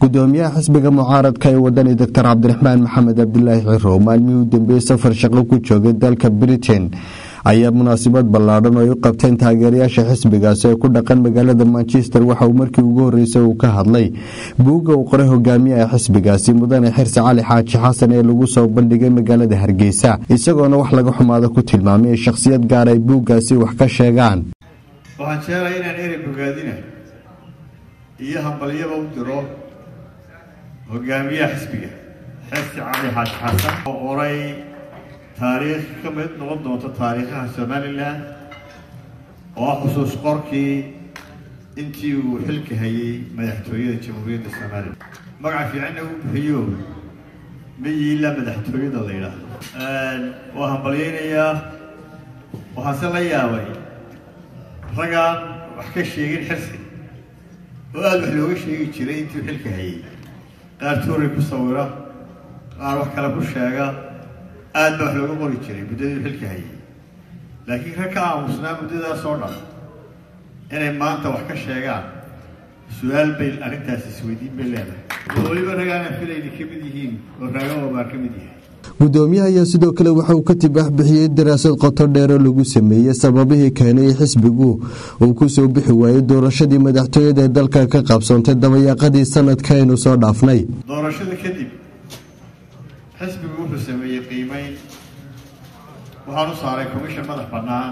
gudoomiyaha xisbiga mucaaradka ee wadani doctor cabdiraxmaan maxamed cabdilaahi ciro maalmihii u dambeeyey safar shaqo ku joogay dalka britain ayaa munaasabad ballaadhan oo ay u qabteen taageerayaasha xisbigaasi ee ku dhaqan magaalada manchester waxa uu markii ugu horreysay uu ka hadlay buugga uu qoray hogaamiyaha xisbigaasi mudane xirsi cali xaaji xasan ee lagu soo bandhigay magaalada hargeysa isagoona wax laga xumaado ku tilmaamay ee shakhsiyad gaar ay buuggaasi wax ka sheegaan waxaan jeclahay inaan erey bogaadina iyo hambalyaba u diro hogaamiyaha xisbiga xirsi cali xaaji xasan oo qoray taariikh ka mid noqon doonta taariikhaha somalilan oo ah xusuus qorkii intii uu xilka hayay madaxtooyada jamhuuriyadda somalilan magaca fiicanna uu bixiyo mayiila madaxtooyada la yidhaahdo waa hambalyaynayaa waxaase la yaabay raggaan wax ka sheegin xirsi oo aada wax looga sheegi jiray intii uu xilka hayay qaar tuuri ku sawira qaar wax kale ku sheega aad baa wax looga qori jiray muddadii xilka hayay laakiin rag ka aamusnaa muddadaas oo dhan inay maanta wax ka sheegaan su-aal bay arrintaas isweydiin bay leedahay oo weliba ragaana filayna ka mid yihiin oo raagaba baa ka mid yahay gudoomiyaha ayaa sidoo kale waxa uu ka tibaax bixiyey daraasad qoto dheer oo lagu sameeyey sababihii keenay xisbigu uu ku soo bixi waayey doorashadii madaxtooyada ee dalka ka qabsoontay dabayaaqadii sanadka aynu soo dhaafnay doorashada kadib xisbigu wuxuu sameeyey qiimeyn waxaan u saaray commission madax bannaan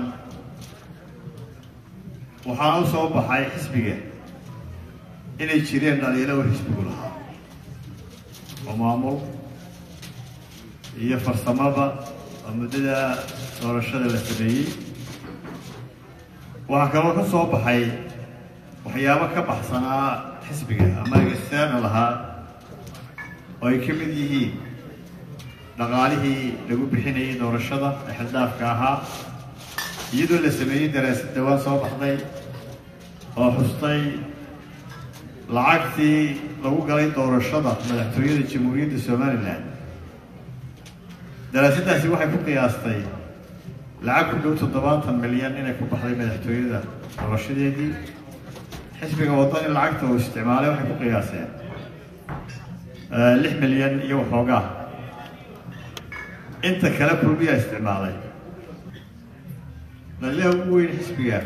waxaana u soo baxay xisbiga inay jireen dhaliilo uu xisbigu lahaa oo maamul iyo farsamada oo muddada doorashada la sameeyey waxaa kaloo ka soo baxay waxyaabo ka baxsanaa xisbiga ama external ahaa oo ay ka mid yihiin dhaqaalihii lagu bixinayay doorashada ee xildhaafka ahaa iyadoo la sameeyey daraasad dhawaan soo baxday oo xustay lacagtii lagu galay doorashada madaxtooyada jamhuuriyadda somalilan daraasaddaasi waxay ku qiyaastay lacag ku dhow toddobaatan milyan inay ku baxday madaxtooyada doorashadeedii xisbiga waddani lacagta uu isticmaalay waxay ku qiyaaseen lix milyan iyo waxoogaa inta kale kulmiyaa isticmaalay dhalilaha ugu weyn xisbiga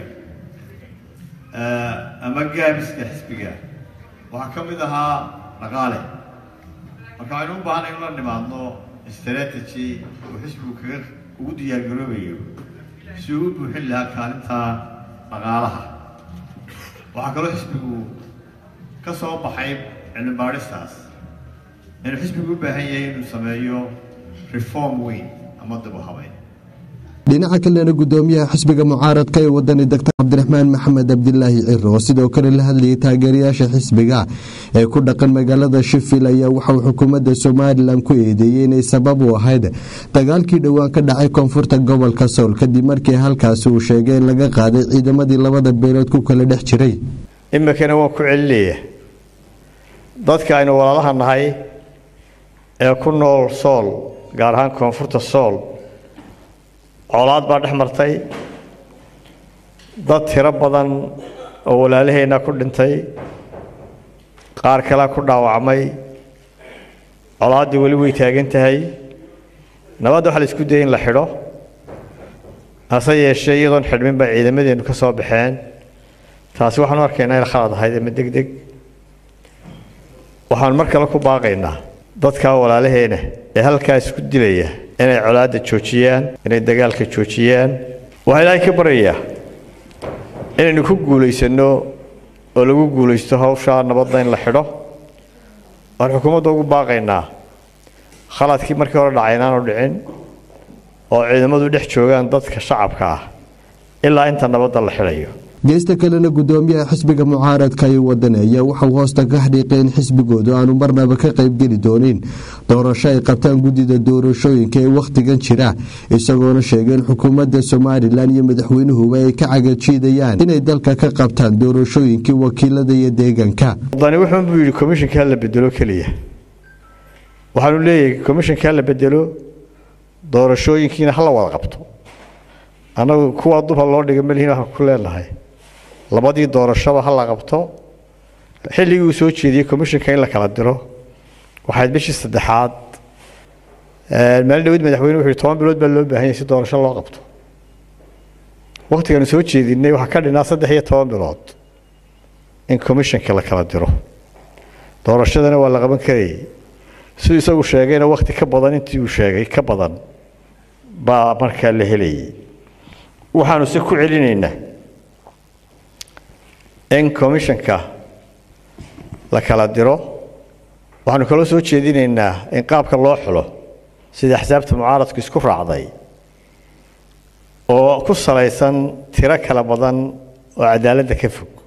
ama gaabiska xisbiga waxaa ka mid ahaa dhaqaale marka waxaynu u baahanay in la nimaadno strategy uu xisbigu kaga ugu diyaargaroobayo si uu u buuxin lahaa kaalinta dhaqaalaha waxaa kaloo xisbigu ka soo baxay cilmi baadhistaas inuu xisbigu u baahan yahay inuu sameeyo reform weyn ama dib u habeyn dhinaca kalena gudoomiyaha xisbiga mucaaradka ee wadani doctor cabdiraxmaan maxamed cabdilaahi ciro oo sidoo kale la hadlayay taageerayaasha xisbiga ee ku dhaqan magaalada shifil ayaa waxauu xukuumadda somalilan ku eedeeyey inay sabab u ahayd dagaalkii dhowaan ka dhacay koonfurta gobolka sool kadib markii halkaasi uu sheegay in laga qaaday ciidamadii labada beelood ku kala dhex jiray iminkana waan ku celinaya dadka aynu walaalaha nahay ee ku nool sool gaar ahaan koonfurta sool colaad baa dhex martay dad tiro badan oo walaalaheenna ku dhintay qaar kalea ku dhaawacmay colaaddii weli way taagan tahay nabadda waxaa la isku dayay in la xidho hase yeeshee iyadoon xidhmin baa ciidamadeennu ka soo baxeen taasi waxaanu arkaynaa in khalad ahayd ama deg deg waxaan mar kale ku baaqaynaa dadkaa walaalaheena ee halkaa isku dilaya inay colaadda joojiyaan inay dagaalka joojiyaan waxaa ilaahay ka baryayaa inaynu ku guulaysanno oo lagu guulaysto hawshaa nabadda in la xidho waan xukuumadda ugu baaqaynaa khaladkii markii hore dhacay inaanu dhicin oo ciidamadu dhex joogaan dadka shacabka ah ilaa inta nabadda la xidhayo geesta kalena gudoomiyaha xisbiga mucaaradka ee wadani ayaa waxauu hoosta ka xdhiiqay in xisbigoodu aanu marnaba ka qaybgeli doonin doorasho ay qabtaan guddida doorashooyinka ee wakhtigan jira isagoona sheegay in xukuumadda somalilan iyo madaxweynuhuba ay ka cagajiidayaan inay dalka ka qabtaan doorashooyinkii wakiilada iyo deegaanka wadani wuxuun buu yidhi komishinkaa la bedelo keliya waxaanu leeyahay komishinkaa la bedelo doorashooyinkiina hala wada qabto annagu kuwaa duba loo dhiga malihiin waxaan ku leenahay labadii doorashaba ha la qabto xilligii uu soo jeediyey commissionka in la kala diro waxayd bishii saddexaad maalin dhawid madaxweyne wuxuu yihi toban bilood baa loo baahan yahay si doorasho loo qabto waktigaanu soo jeedinay waxaa ka dhinaa saddex iyo toban bilood in commissionka la kala diro doorashadana waa la qaban karayay siduu isagu sheegayna wakti ka badan intii uu sheegay ka badan baa markaa la helayay waxaanu se ku celinaynaa in commissionka la kala diro waxaanu kaloo soo jeedinaynaa in qaabka loo xulo sida axsaabta mucaaradku isku raacday oo ku salaysan tiro kala badan oo cadaaladda ka fog